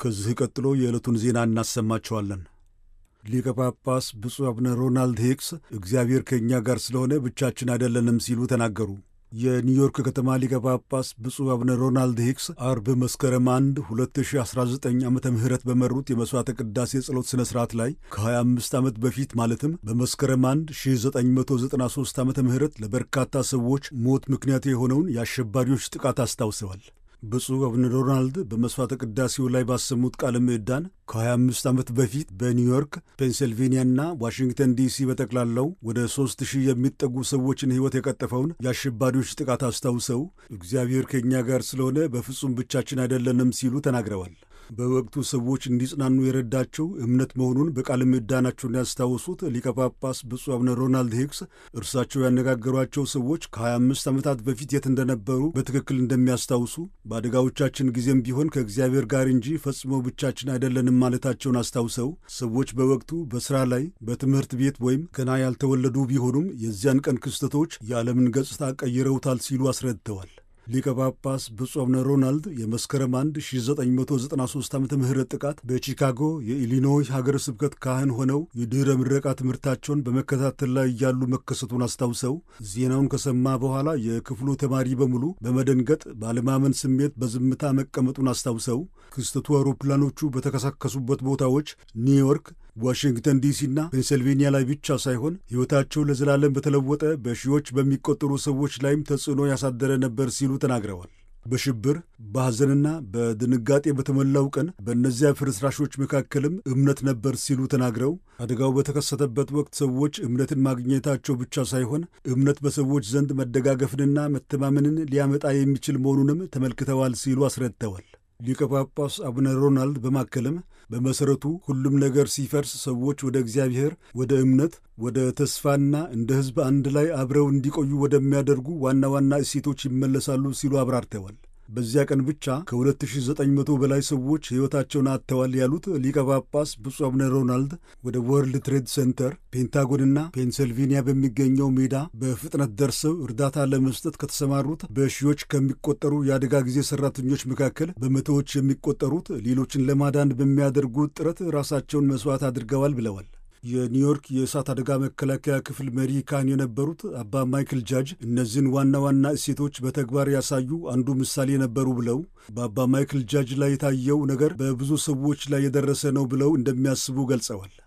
ከዚህ ቀጥሎ የዕለቱን ዜና እናሰማቸዋለን። ሊቀ ጳጳስ ብፁዕ አቡነ ሮናልድ ሄክስ እግዚአብሔር ከእኛ ጋር ስለሆነ ብቻችን አይደለንም ሲሉ ተናገሩ። የኒውዮርክ ከተማ ሊቀ ጳጳስ ብፁዕ አቡነ ሮናልድ ሂክስ አርብ መስከረም 1 2019 ዓ ም በመሩት የመሥዋዕተ ቅዳሴ ጸሎት ሥነ ሥርዓት ላይ ከ25 ዓመት በፊት ማለትም በመስከረም 1 1993 ዓ ም ለበርካታ ሰዎች ሞት ምክንያት የሆነውን የአሸባሪዎች ጥቃት አስታውሰዋል። ብፁዕ አቡነ ሮናልድ በመሥዋዕተ ቅዳሴው ላይ ባሰሙት ቃለ ምዕዳን ከ25 ዓመት በፊት በኒውዮርክ፣ ፔንሲልቬንያና ዋሽንግተን ዲሲ በጠቅላላው ወደ ሦስት ሺህ የሚጠጉ ሰዎችን ሕይወት የቀጠፈውን የአሸባሪዎች ጥቃት አስታውሰው እግዚአብሔር ከእኛ ጋር ስለሆነ በፍጹም ብቻችን አይደለንም ሲሉ ተናግረዋል። በወቅቱ ሰዎች እንዲጽናኑ የረዳቸው እምነት መሆኑን በቃለ ምዕዳናቸውን ያስታወሱት ሊቀ ጳጳስ ብፁዕ አቡነ ሮናልድ ሂክስ እርሳቸው ያነጋገሯቸው ሰዎች ከ25 ዓመታት በፊት የት እንደነበሩ በትክክል እንደሚያስታውሱ በአደጋዎቻችን ጊዜም ቢሆን ከእግዚአብሔር ጋር እንጂ ፈጽሞ ብቻችን አይደለንም ማለታቸውን አስታውሰው ሰዎች በወቅቱ በሥራ ላይ፣ በትምህርት ቤት ወይም ገና ያልተወለዱ ቢሆኑም የዚያን ቀን ክስተቶች የዓለምን ገጽታ ቀይረውታል ሲሉ አስረድተዋል። ሊቀ ጳጳስ ብፁዕ አቡነ ሮናልድ የመስከረም 1 1993 ዓ ም ጥቃት በቺካጎ የኢሊኖይ ሀገረ ስብከት ካህን ሆነው የድኅረ ምረቃ ትምህርታቸውን በመከታተል ላይ እያሉ መከሰቱን አስታውሰው ዜናውን ከሰማ በኋላ የክፍሉ ተማሪ በሙሉ በመደንገጥ ባለማመን ስሜት በዝምታ መቀመጡን አስታውሰው ክስተቱ አውሮፕላኖቹ በተከሳከሱበት ቦታዎች ኒውዮርክ ዋሽንግተን ዲሲና ፔንሰልቬንያ ላይ ብቻ ሳይሆን ሕይወታቸው ለዘላለም በተለወጠ በሺዎች በሚቆጠሩ ሰዎች ላይም ተጽዕኖ ያሳደረ ነበር ሲሉ ተናግረዋል። በሽብር በሐዘንና በድንጋጤ በተሞላው ቀን በእነዚያ ፍርስራሾች መካከልም እምነት ነበር ሲሉ ተናግረው አደጋው በተከሰተበት ወቅት ሰዎች እምነትን ማግኘታቸው ብቻ ሳይሆን እምነት በሰዎች ዘንድ መደጋገፍንና መተማመንን ሊያመጣ የሚችል መሆኑንም ተመልክተዋል ሲሉ አስረድተዋል። ሊቀ ጳጳስ አቡነ ሮናልድ በማከልም በመሠረቱ ሁሉም ነገር ሲፈርስ ሰዎች ወደ እግዚአብሔር፣ ወደ እምነት፣ ወደ ተስፋና እንደ ሕዝብ አንድ ላይ አብረው እንዲቆዩ ወደሚያደርጉ ዋና ዋና እሴቶች ይመለሳሉ ሲሉ አብራርተዋል። በዚያ ቀን ብቻ ከ2900 በላይ ሰዎች ሕይወታቸውን አጥተዋል ያሉት ሊቀ ጳጳስ ብፁዕ አቡነ ሮናልድ ወደ ወርልድ ትሬድ ሴንተር፣ ፔንታጎንና ፔንሰልቬንያ በሚገኘው ሜዳ በፍጥነት ደርሰው እርዳታ ለመስጠት ከተሰማሩት በሺዎች ከሚቆጠሩ የአደጋ ጊዜ ሠራተኞች መካከል በመቶዎች የሚቆጠሩት ሌሎችን ለማዳን በሚያደርጉት ጥረት ራሳቸውን መሥዋዕት አድርገዋል ብለዋል። የኒውዮርክ የእሳት አደጋ መከላከያ ክፍል መሪ ካህን የነበሩት አባ ማይክል ጃጅ እነዚህን ዋና ዋና እሴቶች በተግባር ያሳዩ አንዱ ምሳሌ ነበሩ ብለው በአባ ማይክል ጃጅ ላይ የታየው ነገር በብዙ ሰዎች ላይ የደረሰ ነው ብለው እንደሚያስቡ ገልጸዋል።